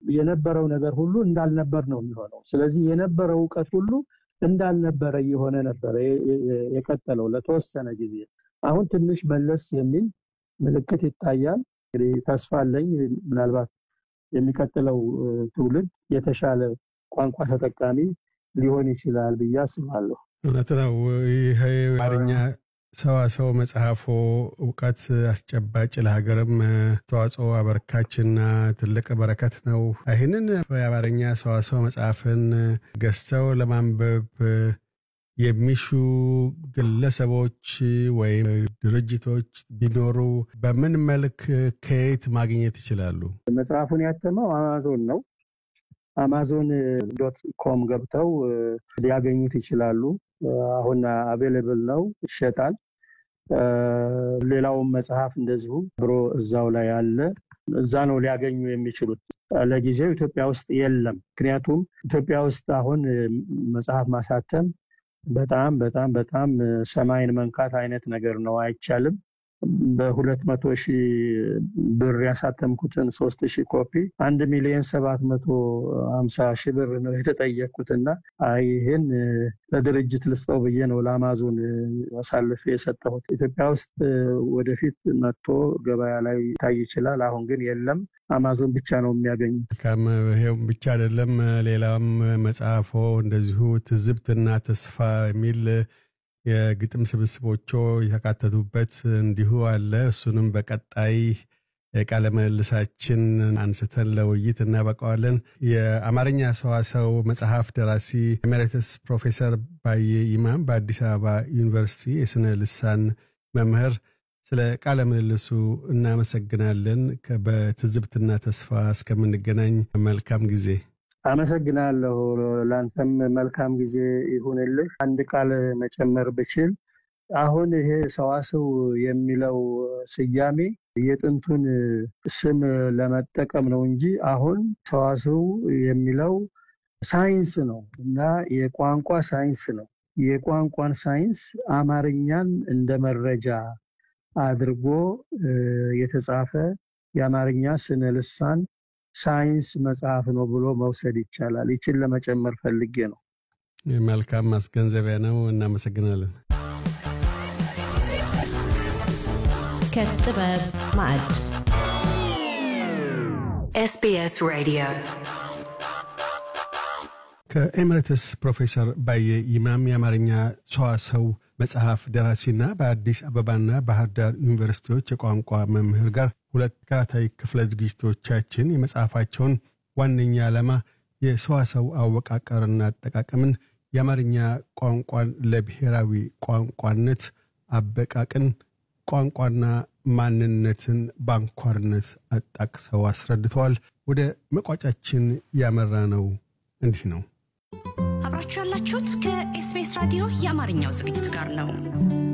የነበረው ነገር ሁሉ እንዳልነበር ነው የሚሆነው። ስለዚህ የነበረው እውቀት ሁሉ እንዳልነበረ እየሆነ ነበረ የቀጠለው ለተወሰነ ጊዜ። አሁን ትንሽ መለስ የሚል ምልክት ይታያል። እንግዲህ ተስፋ አለኝ ምናልባት የሚቀጥለው ትውልድ የተሻለ ቋንቋ ተጠቃሚ ሊሆን ይችላል ብዬ አስባለሁ። እውነት ነው። ይህ አማርኛ ሰዋሰው መጽሐፎ እውቀት አስጨባጭ ለሀገርም ተዋጽኦ አበርካችና ትልቅ በረከት ነው። ይህንን የአማርኛ ሰዋሰው መጽሐፍን ገዝተው ለማንበብ የሚሹ ግለሰቦች ወይም ድርጅቶች ቢኖሩ በምን መልክ ከየት ማግኘት ይችላሉ? መጽሐፉን ያተመው አማዞን ነው። አማዞን ዶት ኮም ገብተው ሊያገኙት ይችላሉ። አሁን አቬሌብል ነው፣ ይሸጣል። ሌላውም መጽሐፍ እንደዚሁ ብሮ እዛው ላይ አለ። እዛ ነው ሊያገኙ የሚችሉት። ለጊዜው ኢትዮጵያ ውስጥ የለም። ምክንያቱም ኢትዮጵያ ውስጥ አሁን መጽሐፍ ማሳተም በጣም በጣም በጣም ሰማይን መንካት አይነት ነገር ነው፣ አይቻልም። በሁለት መቶ ሺህ ብር ያሳተምኩትን ሶስት ሺህ ኮፒ አንድ ሚሊዮን ሰባት መቶ ሀምሳ ሺህ ብር ነው የተጠየቅኩት እና ይህን ለድርጅት ልስጠው ብዬ ነው ለአማዞን አሳልፌ የሰጠሁት። ኢትዮጵያ ውስጥ ወደፊት መጥቶ ገበያ ላይ ይታይ ይችላል። አሁን ግን የለም። አማዞን ብቻ ነው የሚያገኙት። ከም ይሄም ብቻ አይደለም። ሌላም መጽሐፎ እንደዚሁ ትዝብትና ተስፋ የሚል የግጥም ስብስቦቹ የተካተቱበት እንዲሁ አለ። እሱንም በቀጣይ ቃለ ምልልሳችን አንስተን ለውይይት እናበቃዋለን። የአማርኛ ሰዋሰው መጽሐፍ ደራሲ ኤሜሬትስ ፕሮፌሰር ባየ ይማም በአዲስ አበባ ዩኒቨርሲቲ የስነ ልሳን መምህር፣ ስለ ቃለ ምልልሱ እናመሰግናለን። በትዝብትና ተስፋ እስከምንገናኝ መልካም ጊዜ። አመሰግናለሁ። ለአንተም መልካም ጊዜ ይሁንልህ። አንድ ቃል መጨመር ብችል አሁን ይሄ ሰዋስው የሚለው ስያሜ የጥንቱን ስም ለመጠቀም ነው እንጂ አሁን ሰዋስው የሚለው ሳይንስ ነው እና የቋንቋ ሳይንስ ነው። የቋንቋን ሳይንስ አማርኛን እንደ መረጃ አድርጎ የተጻፈ የአማርኛ ስነ ልሳን ሳይንስ መጽሐፍ ነው ብሎ መውሰድ ይቻላል። ይችን ለመጨመር ፈልጌ ነው። መልካም ማስገንዘቢያ ነው። እናመሰግናለን። ከጥበብ ማዕድ SBS Radio ከኤምሬትስ ፕሮፌሰር ባየ ይማም የአማርኛ ሰዋሰው መጽሐፍ ደራሲና በአዲስ አበባና ባህር ዳር ዩኒቨርሲቲዎች የቋንቋ መምህር ጋር ሁለት ተከታታይ ክፍለ ዝግጅቶቻችን የመጽሐፋቸውን ዋነኛ ዓላማ የሰዋሰው አወቃቀርና አጠቃቀምን፣ የአማርኛ ቋንቋን ለብሔራዊ ቋንቋነት አበቃቅን፣ ቋንቋና ማንነትን በአንኳርነት አጣቅሰው አስረድተዋል። ወደ መቋጫችን ያመራ ነው እንዲህ ነው። አብራችሁ ያላችሁት ከኤስቢኤስ ራዲዮ የአማርኛው ዝግጅት ጋር ነው።